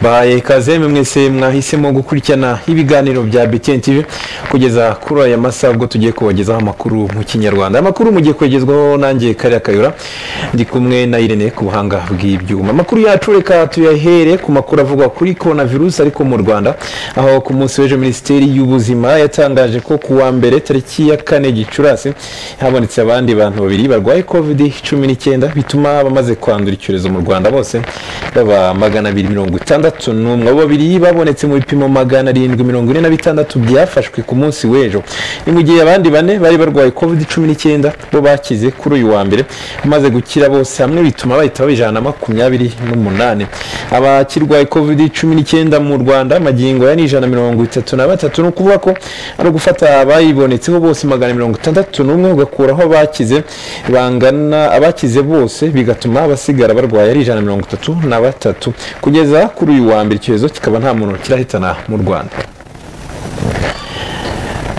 bahaye ikaze mwe mwese mwahisemo gukurikirana ibiganiro bya BTN TV kugeza kuri aya masaha ubwo tugiye kubagezaho amakuru mu kinyarwanda amakuru mugiye kugezwaho nanjye kariya kayura ndi kumwe na Irene ku buhanga bw'ibyuma amakuru yacu reka tuyahere ku makuru avugwa kuri korona virusi ariko mu Rwanda aho ku munsi w'ejo minisiteri y'ubuzima yatangaje ko ku wa mbere tariki ya kane gicurasi habonetse abandi bantu babiri barwaye covid cumi n'icyenda bituma abamaze kwandura icyorezo mu Rwanda bose baba magana abiri mirongo itandatu n'umwe abo babiri babonetse mu bipimo magana arindwi mirongo ine na bitandatu byafashwe ku munsi w'ejo ni mu gihe abandi bane bari barwaye covid cumi n'icyenda bo bakize kuri uyu wa mbere bamaze gukira bose hamwe bituma bahita baba ijana na makumyabiri n'umunani abakirwaye covid cumi n'icyenda mu rwanda magingo aya ni ijana na mirongo itatu na batatu ni ukuvuga ko ari ugufata abayibonetseho bose magana mirongo itandatu n'umwe ugakuraho abakize bangana abakize bose bigatuma abasigara barwaye ari ijana na mirongo itatu na batatu kugeza kuri uyu wa mbere icyorezo kikaba nta muntu kirahitana mu rwanda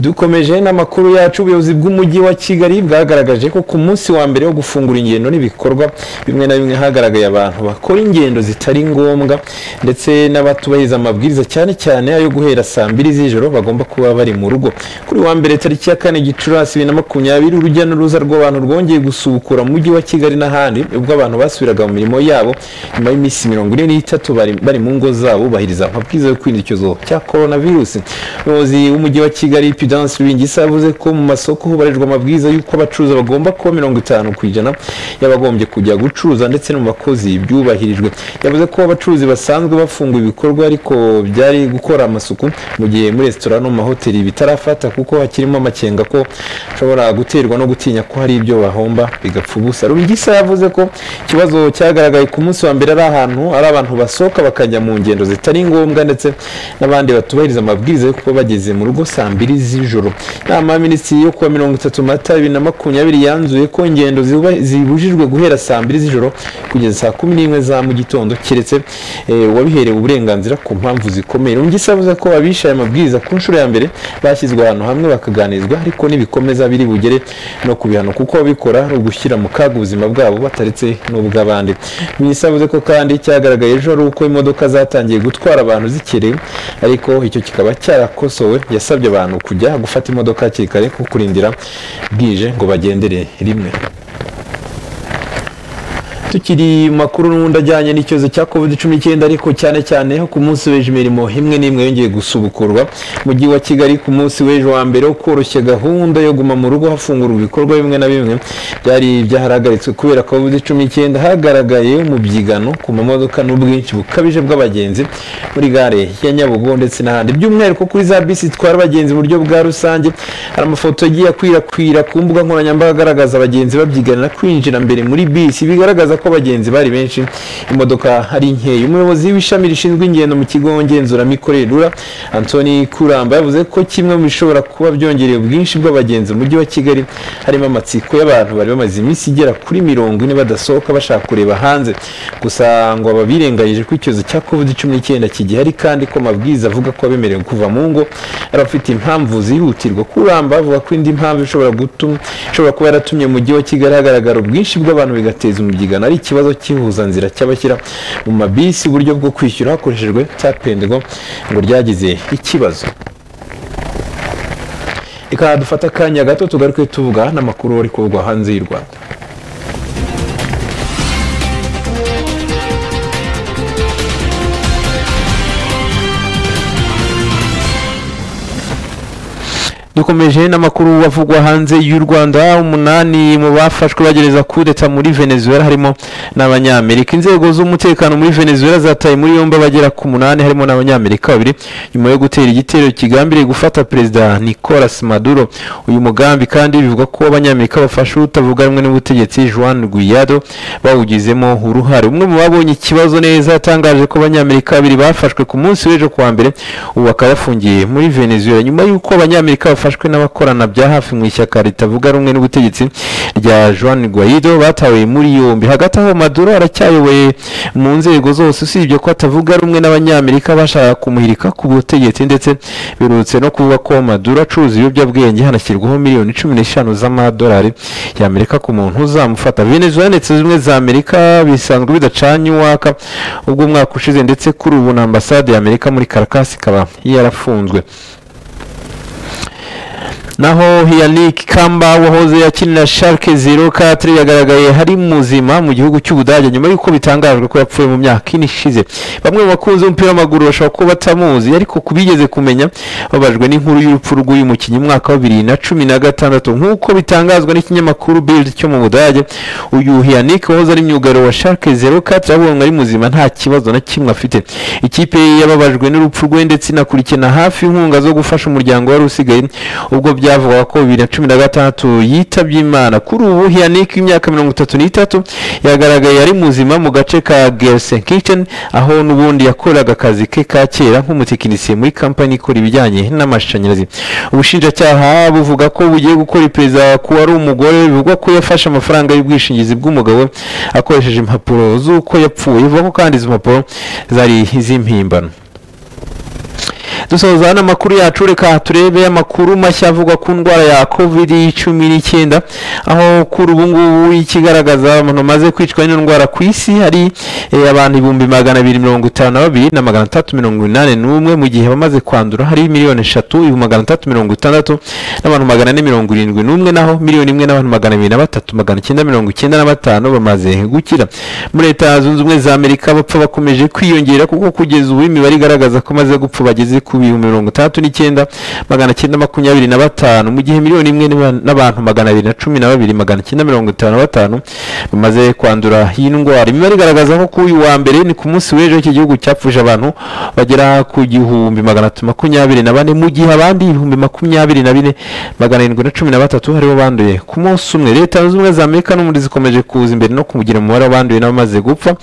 dukomeje n'amakuru yacu ubuyobozi bw'umujyi wa kigali bwagaragaje ko ku munsi wa mbere wo gufungura ingendo n'ibikorwa bimwe na bimwe hagaragaye abantu bakora ingendo zitari ngombwa ndetse n'abatubahiriza amabwiriza cyane cyane ayo guhera saa mbiri z'ijoro bagomba kuba bari mu rugo kuri wa mbere tariki ya kane gicurasi bibiri na makumyabiri urujya n'uruza rw'abantu rwongeye gusubukura mu mujyi wa kigali n'ahandi ubwo abantu basubiraga mu mirimo yabo nyuma y'iminsi mirongo ine n'itatu bari bari mu ngo zabo bubahiriza amabwiriza yo kwirinda icyorezo cya korona virusi umuyobozi w'umujyi wa kigali Prudence Rubingisa yavuze ko mu masoko hubahirijwe amabwiriza y'uko abacuruza bagomba kuba mirongo itanu ku ijana y'abagombye kujya gucuruza ndetse no mu bakozi byubahirijwe yavuze ko abacuruzi basanzwe bafunguye ibikorwa ariko byari gukora amasuku mu gihe muri resitora no mu mahoteli bitarafata kuko hakirimo amakenga ko ashobora guterwa no gutinya ko hari ibyo bahomba bigapfa ubusa Rubingisa yavuze ko ikibazo cyagaragaye ku munsi wa mbere ari ahantu ari abantu basohoka bakajya mu ngendo zitari ngombwa ndetse n'abandi batubahiriza amabwiriza yo kuba bageze mu rugo saa mbiri zi z'ijoro inama ya minisitiri yo kuwa mirongo itatu mata bibiri na makumyabiri yanzuye ko ingendo zibujijwe guhera saa mbiri z'ijoro kugeza saa kumi n'imwe za mu gitondo keretse uwabiherewe uburenganzira ku mpamvu zikomeye rungisa avuze ko abishaye amabwiriza ku nshuro ya mbere bashyizwe ahantu hamwe bakaganirizwa ariko n'ibikomeza biri bugere no ku bihano kuko ababikora ari ugushyira mu kaga ubuzima bwabo bataretse n'ubw'abandi minisitiri avuze ko kandi cyagaragaye ejo ari uko imodoka zatangiye gutwara abantu zikerewe ariko icyo kikaba cyarakosowe yasabye abantu kujya gufata imodoka hakiri kare kuko kurindira bwije ngo bagendere rimwe tukiri makuru n'ubundi ajyanye n'icyorezo cya covid cumi n'icyenda ariko cyane cyane ku munsi w'ejo imirimo imwe n'imwe yongeye gusubukurwa mujyi wa kigali ku munsi w'ejo wa mbere wo koroshya gahunda yo guma mu rugo hafungurwa ibikorwa bimwe na bimwe byari byaharagatswe kubera covid cumi n'icyenda hagaragaye umubyigano ku mamodoka n'ubwinshi bukabije bw'abagenzi muri gare ya nyabugo ndetse n'ahandi by'umwihariko kuri za bisi zitwara abagenzi mu buryo bwa rusange hari amafoto agiye akwirakwira ku mbuga nkoranyambaga agaragaza abagenzi babyiganira kwinjira mbere muri bisi bigaragaza ko abagenzi bari benshi imodoka ari nkeya umuyobozi w'ishami rishinzwe ingendo mu kigo ngenzuramikorere rura antoni kuramba yavuze ko kimwe mu bishobora kuba byongereye ubwinshi bw'abagenzi mu mujyi wa kigali harimo amatsiko y'abantu bari bamaze iminsi igera kuri mirongo ine badasohoka bashaka kureba hanze gusa ngo aba birengagije ko icyorezo cya covid cumi n'icyenda kigihari kandi ko amabwiriza avuga ko abemerewe kuva mu ngo ari abafite impamvu zihutirwa kuramba avuga ko indi mpamvu ishobora gutuma ishobora kuba yaratumye mu mujyi wa kigali hagaragara ubwinshi bw'abantu bigateza umubyigano ari ikibazo cy'ihuzanzira cy'abashyira mu mabisi uburyo bwo kwishyura hakoreshejwe tapendigo ngo ryagize ikibazo reka dufate akanya gato tugaruke tuvuga n'amakuru ari kuvugwa hanze y'u rwanda dukomeje n'amakuru avugwa hanze y'u rwanda umunani mu bafashwe bagereza kudeta muri venezuela harimo n'abanyamerika inzego z'umutekano muri venezuela zataye muri yombi abagera ku munani harimo n'abanyamerika babiri nyuma yo gutera igitero kigambiriye gufata perezida nicolas maduro uyu mugambi kandi bivuga ko abanyamerika bafashe utavuga rumwe n'ubutegetsi juan guiado bawugizemo uruhare umwe mu babonye ikibazo neza yatangaje ko abanyamerika babiri bafashwe ku munsi w'ejo kuwa mbere ubu bakaba bafungiye muri venezuela nyuma y'uko abanyamerika bafashe bafashwe n'abakorana bya hafi mu ishyaka ritavuga rumwe n'ubutegetsi rya Juan Guaido batawe muri yombi hagati aho Maduro aracyayoboye mu nzego zose usibye ko atavuga rumwe n'abanyamerika bashaka kumuhirika ku butegetsi ndetse birutse no kuvuga ko Maduro acuruza ibiyobyabwenge hanashyirwaho miliyoni cumi n'eshanu z'amadolari y'Amerika ku muntu uzamufata Venezuela ndetse zimwe za Amerika bisanzwe bidacanye uwaka ubwo umwaka ushize ndetse kuri ubu na ambasade ya Amerika muri Caracas ikaba yarafunzwe naho Yannick Kamba wahoze akinira Schalke 04 yagaragaye hari muzima mu gihugu cy'Ubudage nyuma y'uko bitangajwe ko yapfuye mu myaka ine ishize bamwe mu bakunzi b'umupira w'amaguru bashobora kuba batamuzi ariko kubigeze kumenya babajwe n'inkuru y'urupfu rw'uyu mukinnyi mu mwaka wa bibiri na cumi na gatandatu nk'uko bitangazwa n'ikinyamakuru Bild cyo mu Budage uyu Yannick wahoze ari myugariro wa Schalke 04 yabonwe ari muzima nta kibazo na kimwe afite ikipe ye yababajwe n'urupfu rwe ndetse inakurikirana hafi inkunga zo gufasha umuryango wari usigaye ubwo byavugaga ko bibiri na cumi na gatandatu yitabye imana kuri ubu hiyanike imyaka mirongo itatu n'itatu yagaragaye ari muzima mu gace ka gersenkirchen aho n'ubundi yakoreraga akazi ke ka kera nk'umutekinisiye muri kampani ikora ibijyanye n'amashanyarazi ubushinjacyaha buvuga ko bugiye gukora iperereza ku wari umugore bivugwa ko yafashe amafaranga y'ubwishingizi bw'umugabo we akoresheje impapuro z'uko yapfuye ivuga ko kandi izo mpapuro zari iz'impimbano dusoza n'amakuru yacu reka turebe amakuru mashya avugwa ku ndwara ya covid cumi n'icyenda aho kuri ubu ngubu ikigaragaza abantu bamaze kwicwa n'ino ndwara ku isi hari eh, abantu ibihumbi magana abiri mirongo itanu na babiri na magana atatu mirongo inani n'umwe mu gihe abamaze kwandura hari miliyoni eshatu ibihumbi magana atatu mirongo itandatu n'abantu magana ane mirongo irindwi n'umwe naho miliyoni imwe n'abantu magana abiri na batatu magana icyenda mirongo icyenda na batanu bamaze gukira muri leta zunze ubumwe za amerika abapfa bakomeje kwiyongera kuko kugeza ubu imibare igaragaza ko amaze gupfa bageze ku bihumbi mirongo itandatu n'icyenda magana cyenda makumyabiri na batanu mu gihe miliyoni imwe n'aba- n'abantu magana abiri na cumi na babiri magana cyenda mirongo itanu na batanu bamaze kwandura iyi ndwara imibare igaragaza ko kuri uyu wa mbere ni ku munsi w'ejo iki gihugu cyapfuje abantu bagera ku gihumbi magana atatu makumyabiri na bane mu gihe abandi ibihumbi makumyabiri na bine magana arindwi na cumi na batatu haribo banduye ku munsi umwe leta zunze ubumwe za amerika n'ubundi zikomeje kuza imbere no kugira umubare w'abanduye n'abamaze gupfa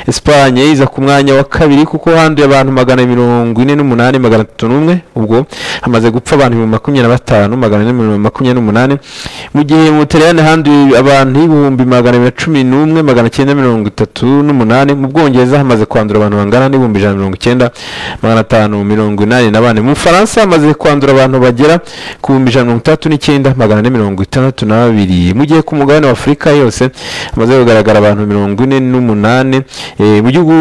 esipanye iza ku mwanya wa kabiri kuko handuye abantu magana mirongo ine n'umunani magana atatu n'umwe ubwo hamaze gupfa abantu ibihumbi makumyabiri na batanu magana ane mirongo makumyabiri n'umunani mu gihe mu butaliyani handuye abantu ibihumbi magana abiri na cumi n'umwe magana cyenda mirongo itatu n'umunani mu bwongereza hamaze kwandura abantu bangana n'ibihumbi ijana na mirongo icyenda magana atanu mirongo inani na bane mu bufaransa hamaze kwandura abantu bagera ku bihumbi ijana na mirongo itandatu n'icyenda magana ane mirongo itandatu na babiri mu gihe ku mugabane wa afurika yose hamaze kugaragara abantu mirongo ine n'umunani eh, mu gihugu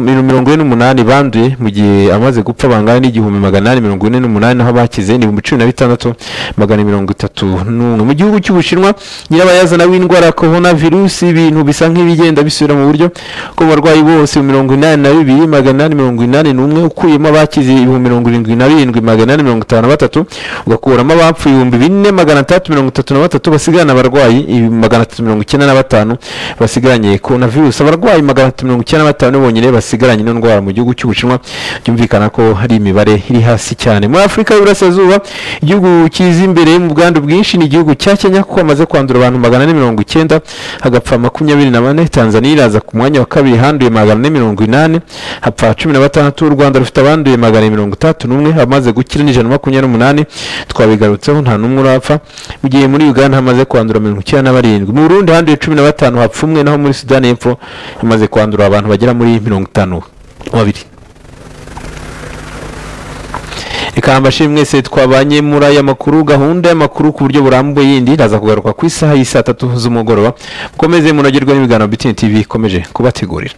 mi- mirongo ine n'umunani banduye mu gihe amaze gupfa bangana n'igihumbi magana inani mirongo ine n'umunani naho abakize ni ibihumbi cumi na bitandatu magana mirongo itatu n'umwe mu gihugu cy'ubushinwa nyirabayazana w'indwara ya korona virusi ibintu bisa nk'ibigenda bisubira mu buryo ko abarwayi bose mu mirongo inani na bibiri magana inani mirongo inani n'umwe ukuyemo abakize ibihumbi mirongo irindwi na birindwi magana inani mirongo itanu na batatu ugakuramo abapfuye ibihumbi bine magana atandatu mirongo itatu na batatu basigarana abarwayi ibi- magana atatu mirongo icyenda na batanu basigaranye korona virusi abarwayi magana atatu mirongo icyenda na batanu bonyine basigaranye ino ndwara mu gihugu cy'ubushinwa byumvikana ko hari imibare iri hasi cyane muri afurika y'iburasirazuba igihugu kiza imbere mu bwandu bwinshi ni igihugu cya kenya kuko hamaze kwandura abantu magana ane mirongo icyenda hagapfa makumyabiri na bane tanzania iraza ku mwanya wa kabiri handuye magana ane mirongo inani hapfa cumi na batandatu u rwanda rufite abanduye magana ane mirongo itandatu n'umwe abamaze gukira ni ijana na makumyabiri n'umunani twabigarutseho nta n'umwe urapfa mu gihe muri uganda hamaze kwandura mirongo icyenda na barindwi mu burundi handuye cumi na batanu hapfa umwe naho muri sudani y'epfo hamaze kwandura abantu bagera muri mirongo itanu na babiri reka mbashimire mwese twabanye muri aya makuru gahunda y'amakuru ku buryo burambuye yindi iraza kugaruka ku isaha y'i saa tatu z'umugoroba mukomeze munogerwe n'ibiganiro bitini tv ikomeje kubategurira